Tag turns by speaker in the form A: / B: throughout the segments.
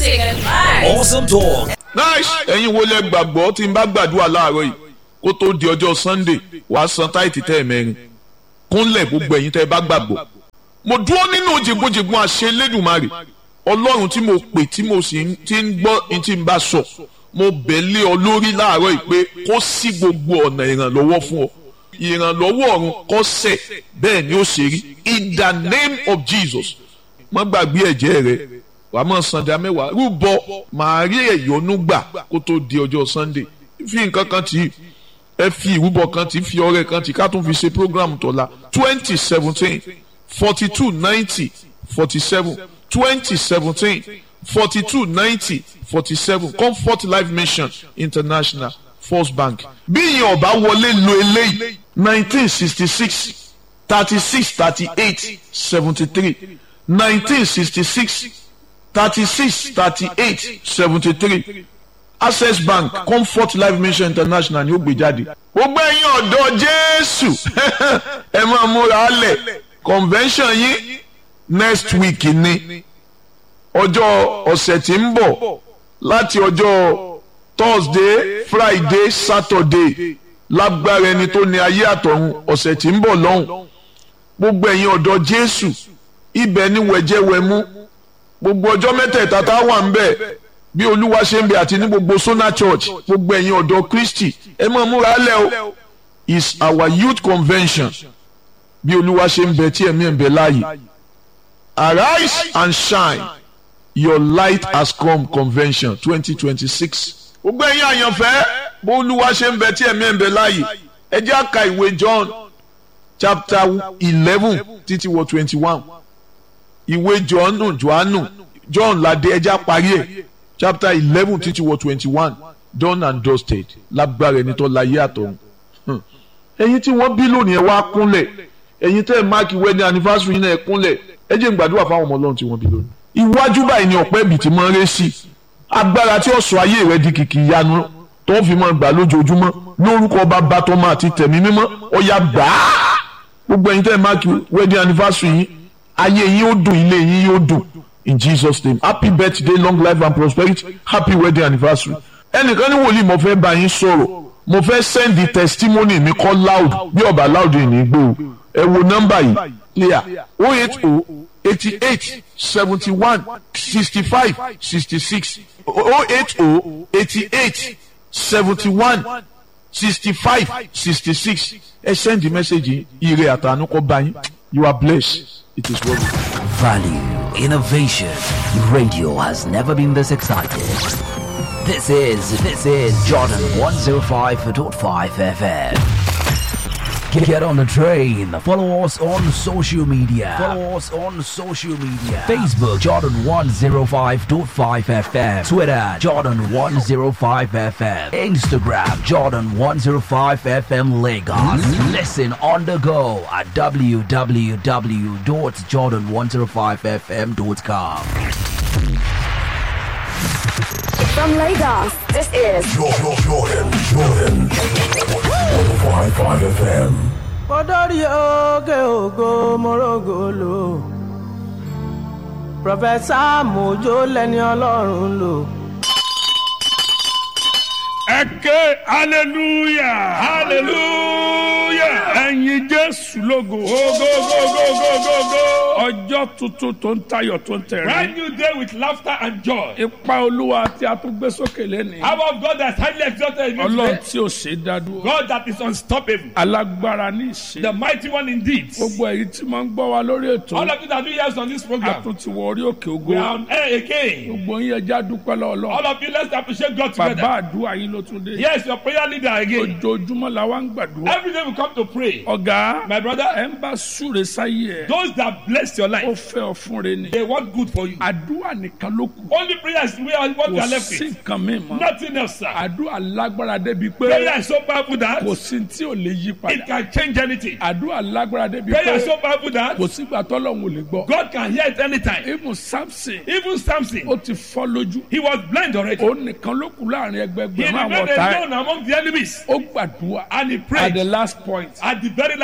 A: music and vibes.
B: Awesome talk.
C: nice ẹ̀yin wo lẹ gbàgbọ́ tí n bá gbàdúrà láàárọ̀ yìí kó tó di ọjọ́ sunday wàá san táìtì tẹ́ ẹ̀ mẹ́rin kúnlẹ̀ gbogbo ẹ̀yin tẹ́ ẹ bá gbàgbọ́ mo dúró nínú jìgbójìgbó àṣẹ lẹ́dùnmarè ọlọ́run tí mo pè tí mo sì ń- ti ń gbọ́ ní tí n bá sọ mo bẹ̀ lé ọ lórí láàárọ̀ yìí pé kó sí gbogbo ọ̀nà ìrànlọ́wọ́ fún ọ ìrànlọ́wọ́ ọ̀run kó sẹ̀ bẹ́ẹ̀ ni ó ṣe rí in the name of jesus má gbàgbé ẹ̀jẹ̀ rẹ wàá mọ̀ sanda mẹ́wàá rúbọ màá rí ẹ̀yọ́nú gbà kó tó di ọjọ́ sunday fi nǹkan kan tì í ẹ fi ìrúbọ kan tì í fi ọrẹ kan tì í ká tún fi ṣe program tọ́la twenty seventeen forty two ninety forty seven twenty seventeen forty two ninety forty seven comfort life mission international first bank bí ìyẹn ọba wọlé lo eléyìí nineteen sixty six thirty six thirty eight seventy three nineteen sixty six thirty six thirty eight seventy three access bank comfort life mission international ni ó gbé jáde. gbogbo ẹ̀yin ọ̀dọ́ jésù ẹ máa múra lẹ̀ convention yín next week ni ọjọ́ ọ̀sẹ̀ tí ń bọ̀ láti ọjọ́ thursday friday saturday lágbára ẹni tó ní ayé àtọ̀run ọ̀sẹ̀ tí ń bọ̀ lọ́hùn gbogbo ẹ̀yin ọ̀dọ́ jésù ibẹ̀ ni wẹ̀jẹ̀wẹ̀mú gbogbo ọjọ́ mẹ́tẹ̀ẹ̀ta tá a wà ń bẹ̀ bí olúwa ṣe ń bẹ àti ní gbogbo sona church gbogbo ẹ̀yin ọ̀dọ́ kristi ẹ máa múra lẹ̀ o is our youth convention bí olúwa ṣe ń bẹ tí ẹ̀mí ẹ̀ ń bẹ láàyè arise and shine your light has come convention twenty twenty six gbogbo ẹ̀yin àyànfẹ́ bó olúwa ṣe ń bẹ tí ẹ̀mí ẹ̀ ń bẹ láàyè ẹ jẹ́ àka ìwé john chapter eleven títí wọ twenty one ìwé johannu johannu john ládé ẹjá parí ẹ chapter eleven títí wọ twenty one done and dusted lágbára ẹni tó láyé àtọ̀run Hmm. ẹ̀yin tí wọ́n bí lónìí ẹ wá kúnlẹ̀ ẹ̀yin tẹ́ ẹ máàkì wedding anniversary yín náà ẹ kúnlẹ̀ ẹ jẹ́ n gbàdúrà fáwọn ọmọ ọlọ́run tí wọ́n bí lónìí. iwájú báyìí ni ọ̀pẹ́ ibì tí máa ń ré sí agbára tí ó sọ ayé rẹ di kìkì ìyanu tó ń fi máa gbà lójoojúmọ́ lórúkọ bàbá tọmọ àti tẹ̀mí mímọ́ ọ̀yà gbàá gbogbo ẹ̀yin tẹ́ ẹ máàkì wedding anniversary yín ayé yín ó dùn ilé yín yóò dùn in jesus name happy birthday long life and prosperity happy wedding anniversary ẹnìkan ní wòlíì mo fẹ́ bá yín sọ̀rọ̀ mo fẹ́ send the testimony mi kọ́ loud bí ọba loud yìí ní gbó o ẹ wo nọ́mbà yìí clear o eight o eighty eight seventy one sixty five sixty six o eight o eighty eight seventy one sixty five sixty six ẹ send the message yìí ire àtànú kọ́ bá yín you are blessed it is well.
B: Value, innovation. Radio has never been this excited. This is this is Jordan 105.5 FM. Get, get on the train. Follow us on social media. Follow us on social media. Facebook Jordan 105.5 FM. Twitter Jordan 105 FM. Instagram Jordan 105 FM Lagos. Listen on the go at www.jordan105fm.com.
D: From Lagos, this is
E: Jordan, Jordan, Jordan. 105.5 FM.
F: Odori oge ògo morogolo. Prọfẹ̀sà Mojo lẹni Ọlọ́run lò.
G: ẹ ké hallelujah hallelujah ẹyin jésù lógo ogogogogogogo ọjọ́ tuntun tó ń tayọ̀ tó ń tẹ̀rín.
H: Brand new day with laughter and joy.
G: ipa olúwa tí a tún gbé sókè lẹ́nu.
H: Power of God that's highly exalted in this
G: ọlọ́run
H: place.
G: tí ò ṣe é dádúró.
H: God that is unstoppable.
G: alágbára ní ìṣe.
H: The mighty one indeed.
G: gbogbo èyí tí máa ń gbọ́ wa lórí ètò.
H: All of you that do yes on this
G: a
H: program.
G: tún ti wọ orí òkè
H: We
G: ògo.
H: are on air again.
G: gbogbo yín ẹja dúpẹ́ lọ́wọ́
H: All of you, let's appreciate God
G: bàbá
H: together.
G: àdúrà yín ló tún dé.
H: Yes, your prayer leader again.
G: ojoojúmọ́ la wá ń gbàdúrà.
H: Every day we come to pray.
G: ọ̀gá
H: My brother,
G: ẹ̀ ń bá súre sáyé ẹ̀.
H: those that bless your
G: ó
H: life,
G: fẹ́ ọ fún re ni.
H: they want good for you.
G: àdúrà nìkan ló kù.
H: Only prayer is where what we
G: kò
H: are left
G: sí
H: with.
G: nǹkan mi mọ́.
H: Nothing else, sir.
G: àdúrà lágbára débi pé
H: Prayer is so powerful that
G: kò sí tí ò lè yí
H: it
G: padà.
H: can change anything.
G: àdúrà lágbára débi
H: Prayer
G: pé
H: is so powerful that
G: kò sígbà tọ́lọ́hún ò lè gbọ́.
H: God can hear it anytime.
G: ibùn samson
H: Even Samson,
G: ó ti fọ́ lójú.
H: he was blind already.
G: ó nìkan ló kù láàrin
H: He
G: ẹgbẹgbẹ̀rún àwọn
H: remained
G: ọ̀tá ẹ̀.
H: alone among the enemies.
G: ó gbàdúrà
H: And he
G: at
H: prayed
G: the last point.
H: at the very last moment.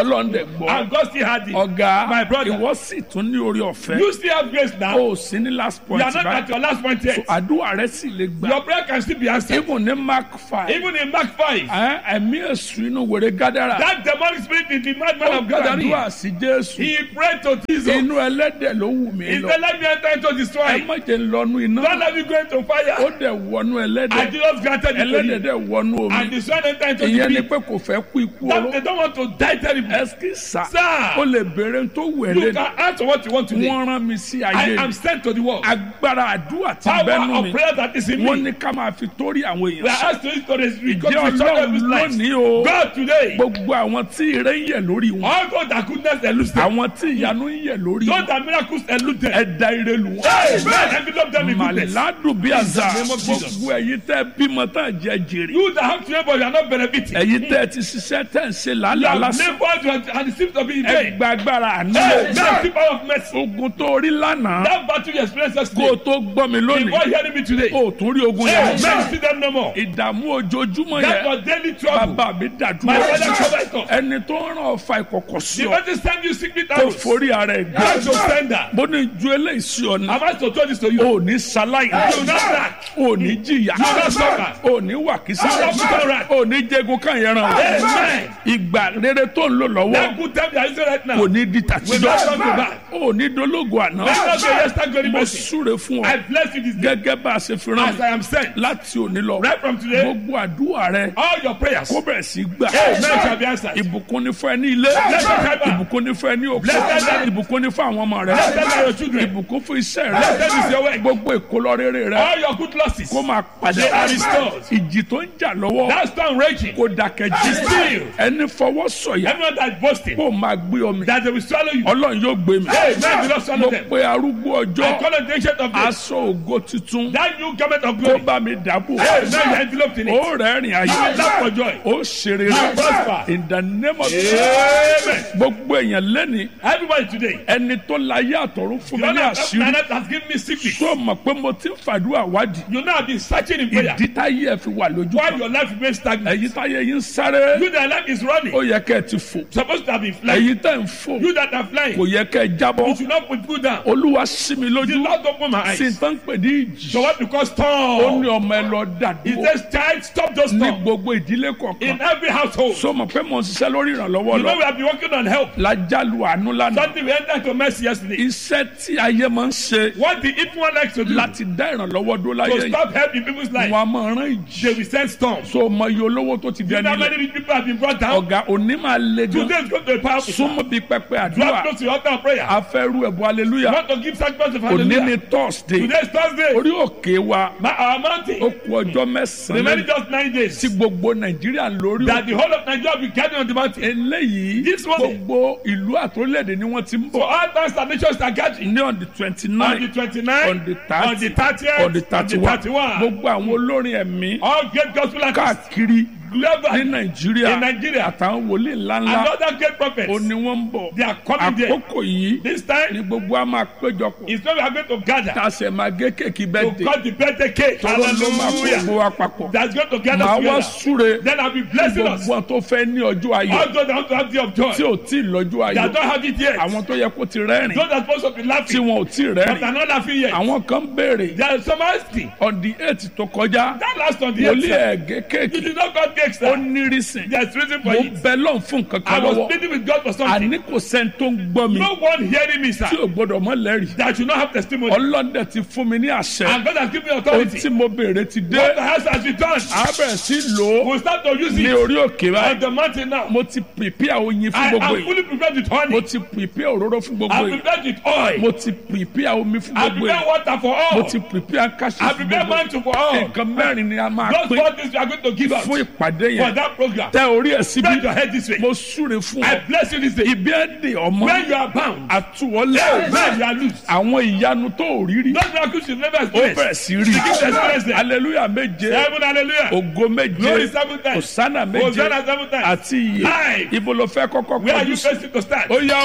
G: ọlọ́run dẹ̀ gbọ́
H: And God still had it.
G: ọ̀gá
H: My brother.
G: ìwọ sì tún ní orí ọ̀fẹ́
H: You still have grace now.
G: o ò sí ní last
H: You
G: point
H: are not at
G: báyìí
H: your last point yet.
G: àdúrà rẹ sì lè gbà
H: Your prayer can still be answered.
G: even ní mark five
H: Even in Mark 5,
G: ẹ, ẹ̀mí èṣù inú wèrè gádàrà
H: that demonic spirit in the madman
G: ó
H: of Gadarene,
G: gbàdúrà sí jésù
H: he prayed to Jesus.
G: inú ẹlẹ́dẹ̀ ló wù mí
H: He
G: lọ
H: said, Let me enter into
G: ẹ
H: destroy.
G: má jẹ́ ń lọ́nu iná
H: Don't let me go into
G: ó
H: fire.
G: dẹ̀ wọnú
H: And
G: ẹlẹ́dẹ̀
H: Jesus granted it to
G: ẹlẹ́dẹ̀
H: him.
G: dẹ̀ wọnú
H: And
G: omi
H: the son entered into
G: ìyẹn ni
H: the
G: pé kò fẹ́ kú ikú
H: That
G: oró
H: they don't want to die terribly.
G: ẹsì sá
H: Sir.
G: ó lè béèrè tó wù ẹ́
H: You
G: lẹ́nu
H: can answer what you want today.
G: wọ́n rán mi sí
H: I
G: ayé
H: am
G: mi
H: sent to the world.
G: agbára àdúrà ti
H: Power
G: bẹ́nu
H: of
G: mi
H: prayer that is in
G: wọ́n
H: me.
G: ní ká máa fi torí àwọn
H: We
G: èèyàn
H: are
G: sọ
H: asked to use to this
G: ìjẹ́
H: because we
G: ọlọ́run
H: of life.
G: lónìí o
H: God today.
G: gbogbo àwọn tí ire ń yẹ lórí wọn
H: All those that goodness elude them.
G: àwọn tí ìyanu ń yẹ lórí
H: Those
G: wọn
H: that miracles elude them.
G: ẹ̀dá ire lù wọ́n.
H: Amen. Envelope them in goodness.
G: màládùn bí àzà
H: In the name of Jesus.
G: gbogbo ẹ̀yin tẹ́ bímọ tá à jẹ jèrè
H: You that have children but you are not benefiting.
G: ẹ̀yin tẹ́ ti ṣiṣẹ́ tẹ́ ń ṣe
H: You
G: làálàá
H: have
G: lásán
H: labored and it seems to be in
G: ẹ
H: vain.
G: gba agbára àánú
H: Hey, now the power of mercy.
G: ogun tó rí lánàá
H: That battle you experienced
G: kó o
H: yesterday.
G: tó gbọ́ mi
H: Before
G: lónìí
H: hearing me today.
G: o ò tún rí ogun
H: Hey,
G: yẹn
H: man, see them no more.
G: ìdààmú ojoojúmọ́
H: That
G: yẹn
H: was daily trouble.
G: bàbá mi
H: My
G: dàdúrà
H: father covered it up.
G: ẹni tó ń ràn ọ̀fà ìkọ̀kọ̀ sí
H: The
G: ọ
H: person send you secret
G: tó
H: arrows.
G: forí ara ẹ̀
H: How
G: gbé
H: to send that?
G: bó ní ju eléyìí sí ọ ní
H: Am I to tell this to you?
G: o ò ní ṣaláì
H: You will not lack.
G: o ò ní jìyà
H: You will not suffer.
G: o ò ní wàkísà
H: You will not put on right.
G: o ò ní jẹgun kan yẹn ràn
H: Amen.
G: ìgbà rere tó ń lò lọ́wọ́
H: That good time you are using right now.
G: kò ní di
H: Will not
G: tàtijọ́
H: come to back.
G: o ò ní dológo àná
H: Let not be a yesterday glory
G: mo
H: mercy.
G: súre fún
H: I
G: ọ
H: bless you this day.
G: gẹ́gẹ́ bá a ṣe fi rán
H: As
G: mi
H: I am sent.
G: láti òní lọ
H: Right from today.
G: gbogbo àdúrà rẹ
H: All your prayers.
G: kó bẹ̀rẹ̀ sí gbà
H: Amen shall be answered.
G: ìbùkún ní fún ẹ ní ilé
H: Blessed are you.
G: ìbùkún ní fún ẹ ní òkú
H: Blessed are you.
G: ìbùkún ní fún àwọn ọmọ rẹ
H: Blessed are your children.
G: ìbùkún fún iṣẹ́
H: Blessed is
G: rẹ
H: your work.
G: gbogbo ìkólọ rere rẹ
H: All your good losses.
G: kó máa padà
H: They are restored.
G: ìjì tó ń jà lọ́wọ́
H: That storm raging.
G: kó dákẹ́ jí
H: Still.
G: ẹni fọwọ́ sọ̀yà
H: Everyone that is boasting.
G: kó máa gbé omi
H: That they will swallow you.
G: ọlọ́run yóò gbé mi
H: Amen. Do not
G: mo
H: swallow them.
G: pe arúgbó
H: I
G: ọjọ́
H: call on the ancient of days.
G: aṣọ ògo tuntun
H: That new garment of
G: kó
H: glory.
G: bá mi dàbò
H: Amen. You are enveloped in it.
G: ó rẹ́rìn ayé
H: You will laugh for joy.
G: ó ṣeré
H: You prosper.
G: in the name of
H: Amen.
G: gbogbo èèyàn lẹ́ni
H: Everybody today.
G: ẹni tó láyé àtọ̀run fún mi
H: You
G: ní
H: know
G: àṣírí
H: that has given me secret.
G: tó mọ̀ pé mo ti ń fàdúrà wádìí
H: You know I've been searching in prayer.
G: ìdí táyé ẹ fi wà lójú
H: Why
G: kan
H: your life remains stagnant.
G: èyí táyé yín ń sáré
H: You that life is running.
G: ó yẹ kẹ́ ẹ ti fò
H: Supposed to have been flying.
G: èyí tẹ́ ń fò
H: You that are flying.
G: kò yẹ kẹ́ ẹ jábọ́
H: You should not put you down.
G: olúwa sí mi
H: The
G: lójú
H: Lord open my
G: sí
H: eyes.
G: tán pè ní ìjì
H: So what because
G: ó ní
H: storm?
G: ọmọ ẹ lọ
H: He
G: dàdúró
H: says, child, stop those
G: ní
H: storm.
G: gbogbo ìdílé kọ̀ọ̀kan
H: In every household.
G: so mọ̀ pé mo ń ṣiṣẹ́ lórí ìrànlọ́wọ́
H: You know
G: lọ
H: we have been working on help.
G: lájálù àánú lánàá
H: Something we entered to mercy yesterday.
G: iṣẹ́ tí ayé máa ń ṣe
H: What the evil one likes to do
G: láti dá ìrànlọ́wọ́ dó láyé
H: to
G: yìí
H: stop helping people's life.
G: wọn a máa rán ìjì
H: They will send storms.
G: so mọ iye olówó tó ti
H: You
G: dẹni
H: know how
G: ilẹ̀
H: many people have been brought down?
G: ọ̀gá òní máa le gan
H: Today is going to be powerful.
G: súnmọ́ bíi pẹpẹ àdúrà
H: Drop close to your altar of prayer.
G: afẹ́rú ẹ̀bùn
H: You
G: aleluya
H: want to give sacrifice of
G: òní ni
H: hallelujah.
G: thursday
H: Today is Thursday.
G: orí òkè wa
H: My, our
G: ó
H: mountain.
G: kú ọjọ́ mẹ́sàn-án
H: Remaining
G: lẹ́yìn
H: just nine days.
G: tí gbogbo nàìjíríà lórí
H: That
G: òkè
H: the whole of Nigeria will be gathered on the mountain.
G: eléyìí
H: This morning.
G: gbogbo ìlú àtòlẹ́dẹ̀ ni wọ́n ti ń
H: So
G: bọ̀
H: all towns and nations are gathering.
G: ní on the twenty
H: On
G: nine
H: the 29th,
G: on the thirty
H: on the 30th,
G: on the thirty one
H: 31.
G: gbogbo àwọn olórin ẹ̀mí
H: All great gospel artists.
G: káàkiri ní
H: Global.
G: nàìjíríà
H: In Nigeria.
G: àtàwọn wòlíì ńláńlá
H: Another great prophet.
G: ó ní wọ́n ń bọ̀
H: They are coming there.
G: àkókò yìí
H: This
G: ni
H: time,
G: gbogbo a máa péjọpọ̀
H: it's when we are going to gather
G: tá a sì máa gé kéèkì
H: to
G: bẹ́ẹ̀dẹ̀
H: cut the birthday cake.
G: tọ́lọ́ ló máa kó gbogbo
H: Hallelujah.
G: wa papọ̀
H: That's going to gather
G: màá wá
H: together.
G: súre
H: Then I'll be blessing us.
G: gbogbo àwọn tó fẹ́ ní ọjọ́ ayọ̀
H: All those that want to have the of joy.
G: tí ò tí ì lọ́jọ́
H: That
G: ayọ̀
H: don't have it yet.
G: àwọn tó yẹ kó ti rẹ́rìn
H: Those that are supposed to be
G: tí
H: laughing.
G: wọn ò tí ì
H: But
G: rẹ́rìn
H: are not laughing yet.
G: àwọn kan béèrè
H: There is some asking.
G: on the eight tó kọjá
H: That last on the
G: wòlíì
H: eighth.
G: ẹ̀gẹ́
H: You
G: kéèkì
H: did not cut cakes,
G: ó
H: sir.
G: ní rísìn
H: There's reason
G: mo
H: for it.
G: bẹ lọ́n fún nǹkan
H: I
G: kan
H: was
G: lọ́wọ́
H: pleading with God for something.
G: àní kò sẹ́ni tó ń gbọ́ mi
H: No one hearing me, sir.
G: tí ò gbọ́dọ̀ mọ́ lẹ́rìí
H: That you not have testimony.
G: ọlọ́dẹ ti fún mi ní àṣẹ
H: And God has given me
G: ohun
H: authority.
G: tí mo béèrè ti dé
H: What the house has been done.
G: a bẹ̀rẹ̀ sí lò ó
H: We'll start to use
G: ní
H: it
G: orí òkè
H: on
G: báyìí
H: the mountain now.
G: mo ti prepare oyin fún
H: I
G: gbogbo
H: am
G: yìí
H: fully prepared with
G: mo
H: honey.
G: ti prepare òróró fún gbogbo
H: I
G: yìí
H: prepared with oil.
G: mo ti prepare omi fún
H: I
G: gbogbo
H: prepare
G: yìí
H: water for
G: mo
H: all.
G: ti prepare káṣí
H: I
G: fún
H: prepare
G: gbogbo yìí
H: mantle for all.
G: nǹkan mẹ́rin ni a máa
H: Those
G: pín
H: four things we are going to give out
G: fún ìpàdé
H: for
G: yẹn
H: that program.
G: tẹ orí ẹ̀ síbi
H: Bend your head this way.
G: mo súre fún
H: I
G: ọ
H: bless you this day.
G: ibi ẹ̀ dè ọmọ
H: When you are bound,
G: àtúwọlé
H: when you are loose.
G: àwọn ìyanu tó ò rí rí
H: Those miracles you never
G: ó
H: experience.
G: bẹ̀rẹ̀ sí rí
H: Begin to experience them.
G: aleluya méje
H: Seven hallelujah.
G: ògo
H: Glory
G: méje
H: seven times.
G: òsánà méje
H: Hosanna seven times.
G: àti iye
H: Live.
G: ibo ló fẹ́ kọ́kọ́
H: Where are
G: kọjú
H: you
G: sí
H: facing to start?
G: ó yá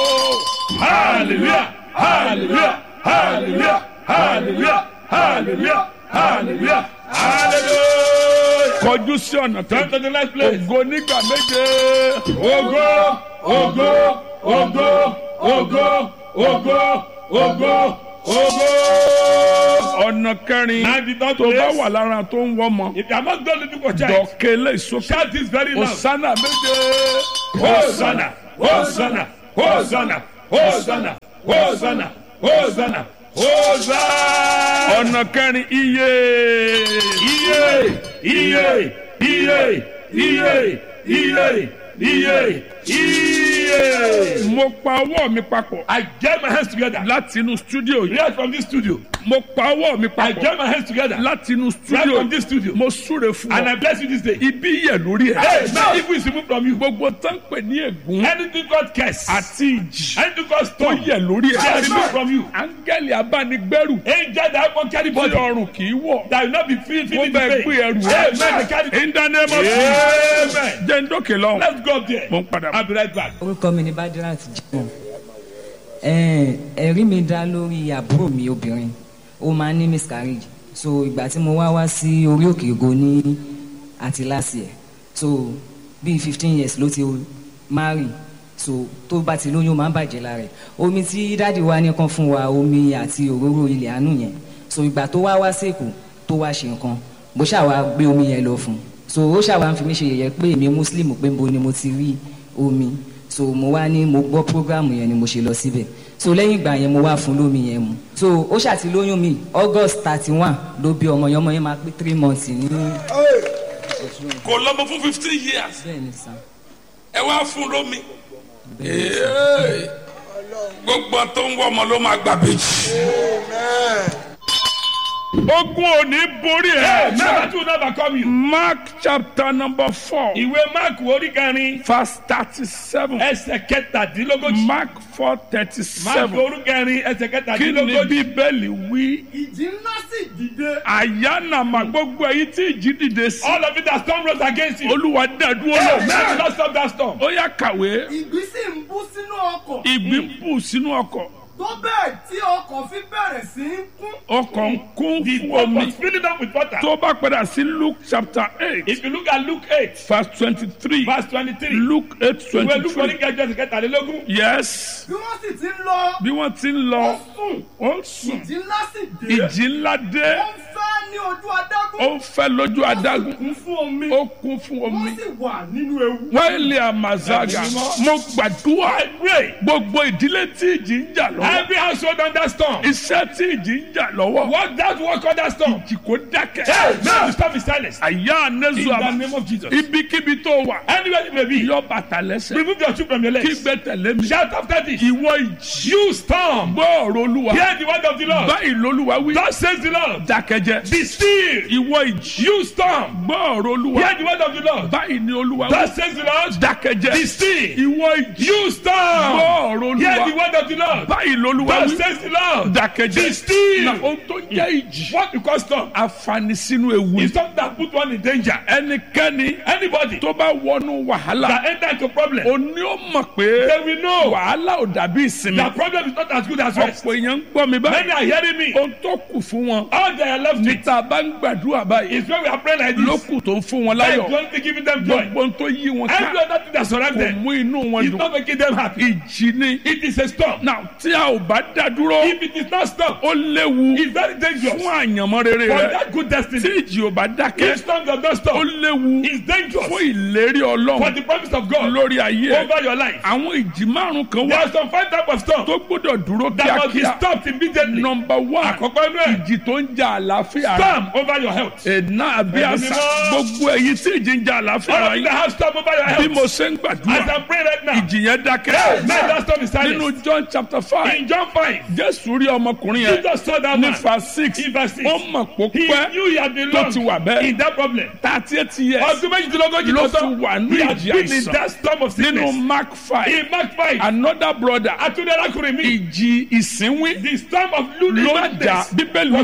G: o
H: Hallelujah. Hallelujah. Hallelujah. Hallelujah. Hallelujah. Hallelujah. Hallelujah.
G: kọjú sí ọ̀nà
H: Come
G: kejì
H: to the next place.
G: ògo nígbà méje
H: Ogo, ògo ògo ògo ògo ògo ògo.
G: ọ̀nà kẹrin
H: Now the third
G: tó bá
H: place.
G: wà lára tó ń wọ́mọ
H: If you are not done looking for child,
G: dọ̀kẹ́ lè sókè
H: shout this very loud.
G: osana méje
H: Hosanna, Hosanna, Hosanna, Hosanna, Hosanna, Hosanna, Hosanna.
G: ọ̀nà kẹrin iye
H: Iye, iye, iye, iye, iye, iye, iye.
G: mo pa ọwọ́ mi papọ̀
H: I get my hands together.
G: láti inú stúdíò yìí
H: Right from this studio.
G: mo pa ọwọ́ mi
H: I
G: papọ̀
H: get my hands together.
G: láti inú
H: Right
G: stúdíò
H: from this studio.
G: mo súre fún
H: And
G: ọ
H: I bless you this day.
G: ibi yẹ lórí
H: Hey,
G: ẹ
H: now if we remove from you,
G: gbogbo tán pè ní ègún
H: anything God curse,
G: àti ìjì
H: anything God
G: tó
H: stone,
G: yẹ lórí
H: they are
G: ẹ
H: removed from you.
G: áńgẹ́lì abánigbẹ́rù
H: Angel that won't carry
G: tí
H: body,
G: ọrùn kì í wọ̀
H: that will not be filled,
G: mo
H: feeling the
G: bẹ
H: pain.
G: gbé ẹrù
H: Amen. They carry-
G: in the name of Jesus
H: Amen.
G: jẹ́ ń dókè lọ́hùn
H: Let's go up there.
G: mo ń padà bọ̀.
H: I'll be right back.
A: orúkọ mi ni badirat jimoh ẹ̀ẹ́n, ẹ̀rí mi dá lórí àbúrò mi obìnrin ó máa ń ní miscarriage so ìgbà tí mo wá wá sí orí òkè ògo ní àti last year so bíi fifteen years ló ti marry so tó bá ti lóyún ó máa ń bàjẹ́ lára ẹ̀ omi tí dáàdi wa ní kan fún wa omi àti òróró ilẹ̀ àánú yẹn so ìgbà tó wá wá sèkó tó wá ṣe nǹkan bó ṣàwá gbé omi yẹn lọ fún un so ó ṣàwá ń fi mí ṣe yẹ̀yẹ́ pé èmi muslim pé mo ni mo ti rí omi so mo wá ní mo gbọ́ program yẹn ni mo ṣe lọ síbẹ̀ so lẹ́yìn ìgbà yẹn mo wá fún lómi yẹn mu so ó ṣàti lóyún mi august thirty one ló bí ọmọ yẹn ọmọ yẹn máa pé three months ní
I: kò lọ́mọ fún fifteen years
A: bẹ́ẹ̀ ni sàn.
I: ẹ wá fún lómi Ee, gbogbo tó ń wọ ọmọ ló máa gbà bèjì.
G: ogun ò ní borí ẹ.
H: Never to never come you.
G: mark chapter number four
H: Ìwé Mark orí kẹrin
G: verse thirty-seven
H: ẹsẹ̀ kẹtàdínlógójì.
G: mark four
H: Mark
G: thirty-seven
H: orí kẹrin ẹsẹ̀
G: kí ni
H: kẹtàdínlógójì.
G: bíbélì wí
J: ìjì ńlá sì dìde.
G: àyànnàmà gbogbo èyí tí ìjì dìde sí
H: All of it that storm rose against you.
G: olúwa dàdúró
H: Hey, man,
G: lọ
H: do not stop that storm.
G: ó yá kàwé
J: ìgbì sì ń bú sínú ọkọ̀.
G: ìgbín bù sínú ọkọ̀
J: tó bẹ́ẹ̀ tí ọkọ̀ fi bẹ̀rẹ̀ sí í kún.
G: ọkọ̀ ń kún
H: The
G: fún
H: boat
G: omi
H: was filling up with water.
G: tó bá padà sí luke chapter eight
H: If you look at Luke eight
G: verse twenty-three
H: verse twenty-three.
G: luke eight
H: Ìwé Luke orí
G: twenty-three
H: kẹjọ ẹsẹ̀ kẹtàlélógún.
G: yes
J: bí wọ́n sì ti ń lọ.
G: bí wọ́n ti ń lọ
J: ó sùn.
G: ó sùn
J: ìjì ńlá sì dé.
G: ìjì ńlá dé
J: ó ń fẹ́ ní ojú adágún.
G: ó ń fẹ́ lójú
J: ó sì
G: adágún
J: kún fún omi.
G: ó kún fún omi
J: wọ́n sì wà nínú ewu.
G: wẹ́ẹ̀lì àmàzága mo gbàdúrà gbogbo ìdílé tí ìjì ń jà lọ́wọ́
H: Every household under storm.
G: iṣẹ́ tí ìjì ń jà lọ́wọ́
H: Work that work under storm.
G: ìjì kò dákẹ́
H: Hey, now the storm is silenced.
G: àyà
H: In
G: anẹ́sù
H: the
G: àmà
H: name of Jesus.
G: ibikíbi tó wà
H: Anywhere you may be.
G: yọ bàtà lẹ́sẹ̀
H: Remove your shoe from your
G: kí
H: legs.
G: gbé tẹ̀lé mi
H: Shout after this.
G: ìwọ ìjì
H: You storm.
G: gbọ́ ọ̀rọ̀ olúwa
H: Hear the word of the Lord.
G: báyìí lolúwa wí
H: Thus says the Lord.
G: dákẹ́jẹ́
H: Be still.
G: ìwọ ìjì
H: You storm.
G: gbọ́ ọ̀rọ̀ olúwa
H: Hear the word of the Lord.
G: báyìí ni olúwa wí
H: Thus says the Lord.
G: dákẹ́jẹ́
H: Be still.
G: ìwọ ìjì
H: You storm.
G: gbọ́ ọ̀rọ̀
H: Hear the
G: olúwa
H: word of the Lord.
G: báyìí lolúwa
H: Thus
G: wí
H: says the Lord.
G: dákẹ́jẹ́
H: Be still.
G: na ohun tó jẹ́ ìjì
H: What you call storm?
G: àfààní sínú ewu
H: Is something that put one in danger.
G: ẹnikẹ́ni
H: Anybody
G: tó bá wọnú wàhálà
H: that enter into problem,
G: òní ó mọ̀ pé
H: they will know
G: wàhálà ò dàbí ìsinmi
H: that problem is not as good as rest.
G: ọ̀pọ̀ èèyàn ń gbọ́ mi
H: Many
G: báyìí
H: are hearing me.
G: ohun tó kù fún wọn
H: All they are left with
G: níta bá ń gbàdúrà báyìí
H: is when we are praying like this.
G: lókù tó ń fún wọn
H: That is
G: láyọ̀
H: the only thing giving them joy.
G: gbogbo ohun tó yí wọn ká
H: Every other thing that surrounds
G: kò
H: them
G: mú inú wọn
H: is
G: dùn
H: not making them happy.
G: ìjì ni
H: It is a storm.
G: náà tí a ò bá dá dúró
H: If it is not storm,
G: ó léwu
H: it's very dangerous.
G: fún àyànmọ́ rere
H: For
G: rẹ
H: that good
G: tí
H: destiny,
G: ìjì ò bá dákẹ́
H: if storm does not
G: ó
H: stop,
G: léwu
H: it's dangerous
G: fún ìlérí
H: for
G: ọlọ́run
H: the promise of God
G: lórí ayé ẹ
H: over your life.
G: àwọn ìjì márùn kan
H: There
G: wà
H: are some five types of storm
G: tó gbọ́dọ̀ dúró
H: that must be
G: kíákíá
H: stopped immediately.
G: nọmba one
H: Àkọ́kọ́ inú ẹ̀,
G: ìjì tó ń jà àlàáfíà rẹ
H: storm over your health.
G: ẹ̀nà àbí
H: Ẹ̀mí
G: àṣà
H: mímọ́.
G: gbogbo èyí tí ìjì ń jà àlàáfíà
H: All
G: rẹ
H: of you that
G: yìí
H: have storm over your
G: bí
H: health,
G: mo ṣe ń
H: as
G: gbàdúrà
H: I pray right now,
G: ìjì yẹn
H: may
G: dákẹ́
H: that storm be
G: nínú
H: silenced.
G: john chapter five
H: In John 5,
G: jésù rí ọmọkùnrin yẹn
H: Jesus saw that
G: ní
H: man.
G: fa six
H: In verse six.
G: ó mọ̀ pó
H: He
G: pẹ́
H: knew he had been
G: tó
H: long
G: ti wà bẹ́ẹ̀
H: in that problem.
G: thirty eight years
H: Ọdún méjìdínlógójì
G: ló
H: tó
G: ti
H: tán,
G: wà ní
H: he had
G: ìjì
H: been in
G: àìsàn
H: that storm of
G: nínú
H: sickness.
G: mark five
H: In Mark 5,
G: another brother
H: Atunde arákùnrin mi,
G: ìjì ìsínwín
H: the storm of
G: ló
H: lunar
G: ń jà
H: madness
G: bíbélì
H: was
G: wípé
H: was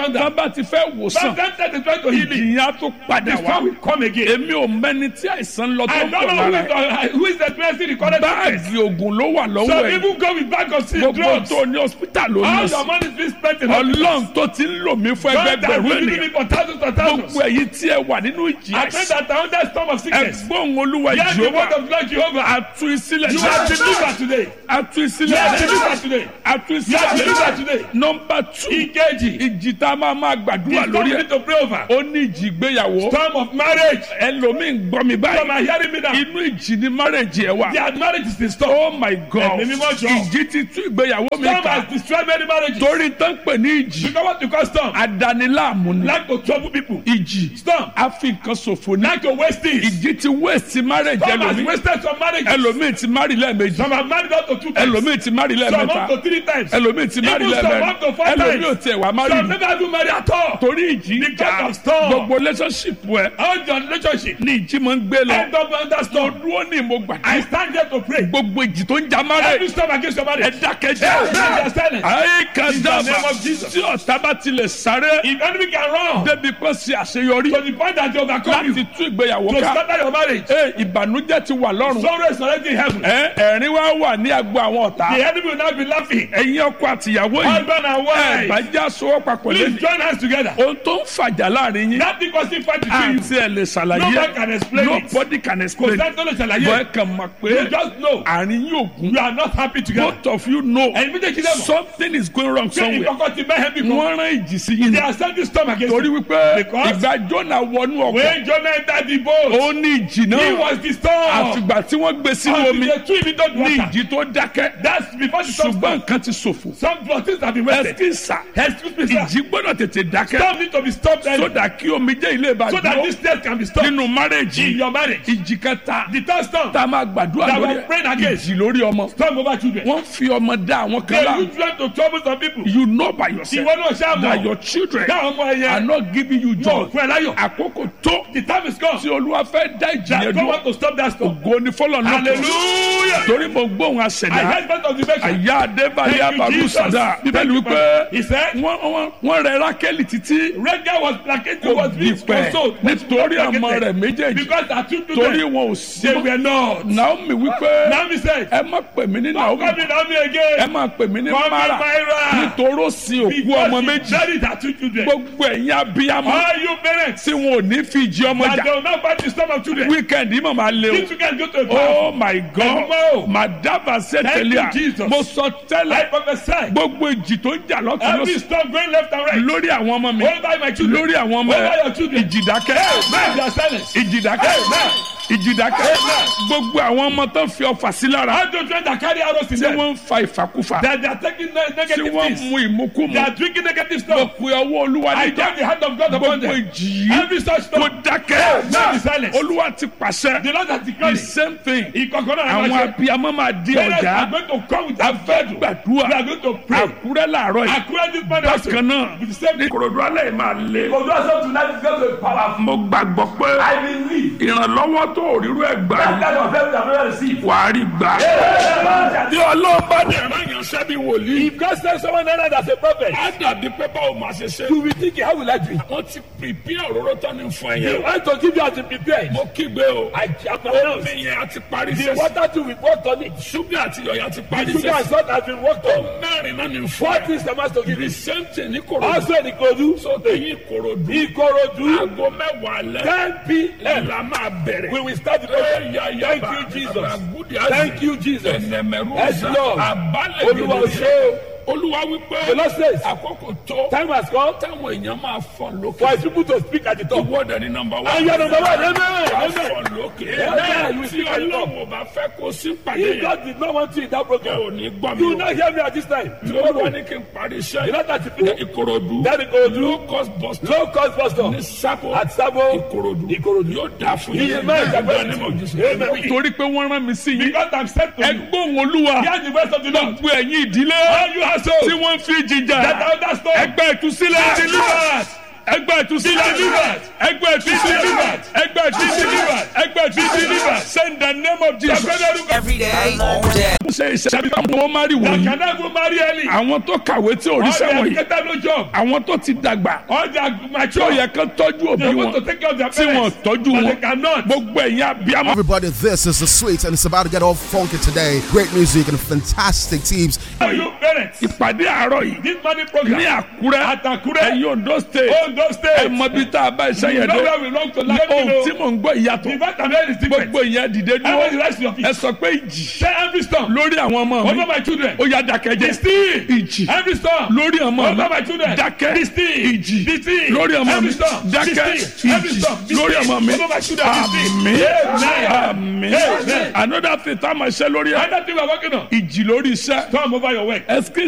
I: thunder.
G: tán bá ti fẹ́ wòsàn
I: Sometimes that is trying to heal it.
G: ìjìyà tó padà
I: The
G: wá
I: storm will come again.
G: èmi ò mẹ́ni tí àìsàn lọ tó
I: I
G: ń
I: don't
G: bọ̀
I: know who
G: lára
I: is,
G: ẹ̀
I: uh, who is experiencing the current sickness.
G: báàgì oògùn ló wà lọ́wọ́
I: Some
G: ẹ̀
I: people go with bag of sick
G: gbogbo
I: drugs.
G: tó ní hospital ló
I: All
G: ní
I: your
G: sí
I: money is being spent in
G: ọlọ́run tó ti ń lò mí fún
I: God has
G: ẹgbẹgbẹ̀rún
I: been giving
G: ènìyàn
I: me for thousands and thousands.
G: gbogbo ẹ̀yin tí ẹ wà nínú ìjì
I: I pray
G: àìsàn
I: that I under storm of sickness.
G: ẹgbọ́n olúwa
I: Hear the word
G: jehova
I: of Lord Jehovah.
G: atu ìsílẹ̀
I: You are delivered today.
G: atu
I: You
G: ìsílẹ̀
I: are delivered today.
G: atu
I: You are delivered
G: ìsílẹ̀
I: today.
G: nọmba two
I: Ìkejì.
G: ìjì tá a máa máa
I: The
G: gbàdúrà
I: storm
G: lórí
I: you
G: ẹ̀
I: need to pray over.
G: ó ní ìjì ìgbéyàwó
I: Storm of marriage.
G: ẹlòmíì ń gbọ́ mi
I: Some
G: báyìí
I: are hearing me now.
G: inú ìjì ni marriage ẹ̀ wà
I: Their marriage is in storm.
G: oh my god
I: Ẹ̀mí mímọ́ jọ.
G: ìjì ti tú ìgbéyàwó mi
I: Storm
G: ká
I: has destroyed many marriages.
G: torí tán pè ní ìjì
I: You know what you call storm?
G: adaniláàmú ni
I: Like to trouble people.
G: ìjì
I: Storm.
G: a fi nǹkan ṣòfò ní
I: Like to waste things.
G: ìjì ti waste marriage
I: Storm has
G: ẹlòmíì
I: wasted some marriages.
G: ẹlòmíì ti marry lẹ́ẹ̀mejì
I: Some have married up to two times.
G: ẹlòmíì ti marry
I: Some
G: lẹ́ẹ̀mẹ́ta
I: up to three times.
G: ẹlòmíì ti marry
I: Even some
G: lẹ́ẹ̀mẹ́rin
I: up to four
G: ẹlòmíì ò
I: times.
G: tiẹ̀ wá marry
I: Some never even marry at all.
G: torí ìjì ń
I: Because
G: jà
I: of storm.
G: gbogbo relationship ẹ
I: All your relationship.
G: ní ìjì máa ń gbé lọ
I: End up under
G: mo
I: storm.
G: dúró ní mo
I: I
G: gbàdúrà
I: stand here to pray.
G: gbogbo ìjì tó ń jà
I: Every
G: marriage
I: storm against your
G: ẹ
I: marriage.
G: dákẹ́jẹ́
I: Yes, they are silent.
G: ayé
I: In the name
G: kàdáàbà
I: of Jesus.
G: tí ọ̀tá bá tilẹ̀ sáré
I: If enemy can run
G: débi pé ṣe àṣeyọrí
I: to the point that they overcome
G: láti
I: you,
G: tú ìgbéyàwó
I: to
G: ká
I: scatter your marriage,
G: ẹ ìbànújẹ́ ti wà lọ́rùn
I: sorrow is already in heaven.
G: ẹ ẹ̀rín wá wà ní agbo àwọn ọ̀tá
I: The enemy will not be laughing.
G: ẹ̀yin ọkọ àtìyàwó yìí
I: Husband and
G: ẹ
I: wife,
G: bá já sowọ́ papọ̀
I: please
G: lẹ́yìn
I: join hands together.
G: ohun tó ń fàjà láàrin yín
I: Nothing causing fight between you.
G: àti ẹ̀ lè ṣàlàyé
I: No man can explain it.
G: nobody can
I: Kò
G: explain
I: sẹ́ni tó lè
G: bọ́ ẹ
I: ṣàlàyé.
G: kàn mọ̀ pé
I: You just know
G: àárín yóò gún
I: you are not happy together.
G: both of you know
I: Ẹ̀yin méjèèjì lẹ́mọ̀.
G: something is going wrong
I: Ṣé
G: somewhere
I: ìkọ̀kọ̀ ti bẹ́ẹ̀ bí kan?
G: wọ́n rán ìjì sí yín
I: They
G: ni
I: are sending storm against
G: torí
I: you.
G: wípé
I: Because-
G: ìgbà Jónà wọnú ọkọ̀
I: When Jonah entered the boat,
G: ó ní ìjì
I: he
G: náà
I: was the storm.
G: àfìgbà tí wọ́n gbé sínú
I: Until
G: omi
I: they threw him into the
G: ní
I: water.
G: ìjì tó dákẹ́
I: That's before the storm
G: ṣùgbọ́n
I: started.
G: nǹkan ti ṣòfò
I: Some things have been wasted.
G: ẹsikísà
I: Excuse me, sir.
G: ìjì gbọ́dọ̀ tètè dákẹ́
I: Storm need to be stopped early
G: sódà kí omi jẹ́ ilé ìbàdàn
I: so that this test can be stopped
G: nínú
I: in
G: márèjì
I: your marriage.
G: ìjì kẹta
I: The third storm,
G: tá a máa gbàdúrà
I: That
G: lórí
I: we're praying
G: ẹ̀
I: against.
G: ìjì lórí ọmọ
I: storm over children.
G: wọ́n fi ọmọ dá àwọn kan
I: They
G: lá
I: use them to trouble some people.
G: you know by yourself
I: Ìwọ náà ṣáà
G: that
I: mọ̀.
G: your children
I: Dáhùn ọmọ
G: are
I: ẹyẹ.
G: not giving you
I: Yóò
G: joy
I: fún ẹ láyọ̀.
G: àkókò tó
I: The time is come.
G: tí olúwa fẹ́ dá ìjì
I: That
G: yẹn
I: God
G: dúró
I: want to stop that storm.
G: ògo ni fọlọ́ náà
I: Hallelujah.
G: torí mo gbóhùn
I: I
G: àṣẹdá
I: heard part of the verse.
G: àyà adébálẹ̀
I: Thank you,
G: abalu
I: Jesus.
G: sada bíbélì
I: Thank you,
G: wípé
I: Father. He said,
G: wọ́n wọ́n- wọ́n rẹ rákẹ́lì títí
I: Rachel was placated,
G: kò
I: was being
G: gbìpẹ̀
I: consoled.
G: nítorí ọmọ rẹ̀ méjèèjì
I: Because her two
G: torí
I: children,
G: wọn ò sí
I: they
G: mọ́.
I: were not.
G: naomi wípé
I: Naomi said,
G: ẹ má pè mí ní
I: Don't
G: naomi
I: come in Naomi
G: ẹ
I: again.
G: má pè mí ní
I: Call me
G: mara
I: Myra.
G: nítorí ó sin òkú ọmọ
I: Because she
G: méjì
I: buried her two children.
G: gbogbo ẹ̀yin abiyamọ
I: All you parents,
G: tí wọn ò ní fi ìjì ọmọ
I: that
G: jà
I: they will not fight the storm of children.
G: wíkẹ̀ndì mọ̀ máa lé o.
I: These children go to a
G: oh
I: battle.
G: my god
I: Ẹ̀gbọ́n.
G: madaba sẹtẹlẹ
I: Thank you, Jesus.
G: mo sọ
I: I
G: tẹ́lẹ̀
I: prophesy.
G: gbogbo ìjì tó ń jà lọ́tún
I: Every
G: lọ́sùn
I: storm going left and right.
G: lórí àwọn ọmọ mi
I: Over my children.
G: lórí àwọn ọmọ
I: Over
G: ẹ
I: your children.
G: ìjìdákẹ́
I: Man, they are silent.
G: ìjìdákẹ́ ìjìdákẹ́ gbogbo àwọn ọmọ tó ń fi ọfà sí lára
I: All those children that carry arrows in
G: tí
I: them.
G: wọ́n ń fa ìfàkúfà
I: That they are taking ne-
G: tí
I: negative
G: wọ́n
I: things.
G: mú ìmúkúmu
I: They are drinking negative
G: mo
I: stuff.
G: pe ọwọ́ olúwa
I: I
G: níjà
I: turn the hand of God upon
G: gbogbo
I: them.
G: ìjì yìí
I: Every such
G: kò
I: storm.
G: dákẹ́
I: Man, be silent.
G: olúwa ti pàṣẹ
I: The Lord has
G: the
I: declared it.
G: same thing
I: Ìkọ̀kọ̀ náà
G: àwọn
I: máa ṣe.
G: abiyamọ máa di
I: Parents
G: ọjà
I: are going to come with
G: a
I: their
G: fẹ́
I: bedroom.
G: gbàdúrà
I: We are going to pray.
G: àkúrẹ́ làárọ̀ yìí
I: According this morning also.
G: bákan náà
I: With the same
G: ní kòròdú alẹ́ yìí máa lé.
I: Kodo also tonight is going to be powerful.
G: mo gbàgbọ́ pé
I: I believe.
G: ìrànlọ́wọ́ tó òrírú ẹ̀ gbà
I: That kind of help that we have received.
G: wà á rí gbà.
I: If
G: bí ọlọ́run bá dẹ̀ rán yàn sẹ́bi wòlíì.
I: God sends someone else as a prophet,
G: á dàbí pé báwo máa ṣe ṣe.
I: you will think, how will I do it?
G: wọ́n ti pìpì òróró tán ní fún ẹ
I: They
G: yẹn.
I: want to give you as a prepared.
G: mo kígbe o.
I: I am announced.
G: omi yẹn á ti parí
I: The
G: sẹ́sì.
I: water too we worked on it.
G: ṣúgà àti yọ̀yà ti parí
I: Sugar and
G: sẹ́sì.
I: salt has been worked on.
G: mẹ́rin náà ní fún
I: Four
G: ẹ.
I: things the master give
G: the
I: you.
G: same thing ní kòròdú.
I: Also in Ikodu,
G: so èyí kòròdú.
I: Ikorodu,
G: aago mẹ́wàá lẹ́.
I: 10 p.m.
G: la máa bẹ̀rẹ̀.
I: We will start the program. Thank you, Jesus. Thank you, Jesus. Yes, Lord. Olúwa ò ṣe o.
G: olúwa wípé
I: The Lord says,
G: àkókò tó
I: time has come
G: táwọn èèyàn máa fọ̀ lókè.
I: for his people to speak at the top.
G: ìwọ dẹ̀ ni nọmba wá.
I: And you are number one. Amen.
G: wàá
I: Amen.
G: fọ̀ lókè.
I: Amen. You
G: tí
I: speak at the top.
G: ọlọ́run ò bá fẹ́ kó sí pàdé
I: If
G: yẹn.
I: God did not want you in that program,
G: ò ní gbọ́ mi
I: you
G: o.
I: will not hear me at this time.
G: tí olúwa
I: Tomorrow,
G: ní kí n parí
I: you
G: iṣẹ́
I: know that you
G: ìkòròdú.
I: That Ikorodu.
G: low cost bus stop.
I: low cost bus stop
G: ní sábò.
I: at Sabo,
G: ìkòròdú.
I: Ikorodu.
G: yóò dáa fún
I: Iye mẹ́rin ìjàgbá Amen.
G: torí pé wọ́n rán mi sí yín.
I: Because I'm sent to you.
G: ẹgbọ́n olúwa.
I: Hear the voice of the Lord.
G: gbogbo ẹ̀yin ìdílé.
I: All you household
G: tí wọ́n fi jìjà.
I: that are that storm.
G: ẹgbẹ́ ìtúsílẹ̀.
I: Deliverance.
G: ẹgbẹ́ ìtúsílẹ̀ ẹgbẹ́ ìtúsílẹ̀ ẹgbẹ́ ìtúsílẹ̀ ẹgbẹ́ ìtúsílẹ̀ send the name of Jesus.
K: Every day, all day.
G: ṣe iṣẹ́ bí wọ́n máa rí wọ̀nyí.
H: Kàdá go marry early.
G: àwọn tó kàwé tí ò rí
H: All the
G: sẹ́wọ̀n yìí.
H: educated no job.
G: àwọn tó ti dàgbà.
H: All the
G: tí ó
H: mature.
G: yẹ kán tọ́jú òbí
H: They want
G: wọn.
H: to take care of their
G: tí wọn
H: parents.
G: tọ́jú
H: But
G: wọn.
H: they cannot.
G: gbogbo ẹ̀yin abiyamọ.
L: Everybody, this is the sweet, and it's about to get all funky today. Great music and fantastic teams.
H: Are you parents?
G: ìpàdé àárọ̀ yìí.
H: This morning program.
G: ní àkúrẹ́.
H: At Akure.
G: ẹ̀yin ondo state.
H: Ondo
G: ẹ
H: State.
G: mọ bí tá a bá iṣẹ́
H: You
G: yẹn
H: know
G: dé.
H: where we belong to.
G: ní
H: Let me
G: ohun
H: know.
G: tí mò ń gbọ́ ìyàtọ̀.
H: The fact I'm very different.
G: gbogbo ìyẹn dìde
H: Everybody
G: dúró.
H: rise to your feet.
G: ẹ sọ pé ìjì.
H: Say every storm.
G: lórí àwọn ọmọ mi.
H: Over my children.
G: ó yá dákẹ́jẹ́.
H: Be still.
G: ìjì.
H: Every storm.
G: lórí ọmọ mi.
H: Over my children.
G: dákẹ́.
H: Be still.
G: ìjì.
H: Be still.
G: lórí ọmọ mi.
H: Every storm. Be
G: dákẹ́.
H: still. Every
G: ìjì.
H: storm. Be
G: lórí
H: still.
G: ọmọ mi.
H: Over my children. Be still.
G: àmín.
H: Amen.
G: àmín.
H: Amen.
G: another thing tá a máa ṣe lórí ẹ.
H: Another thing we're working on.
G: ìjì lórí iṣẹ́.
H: Storm over your work.
G: ẹsikí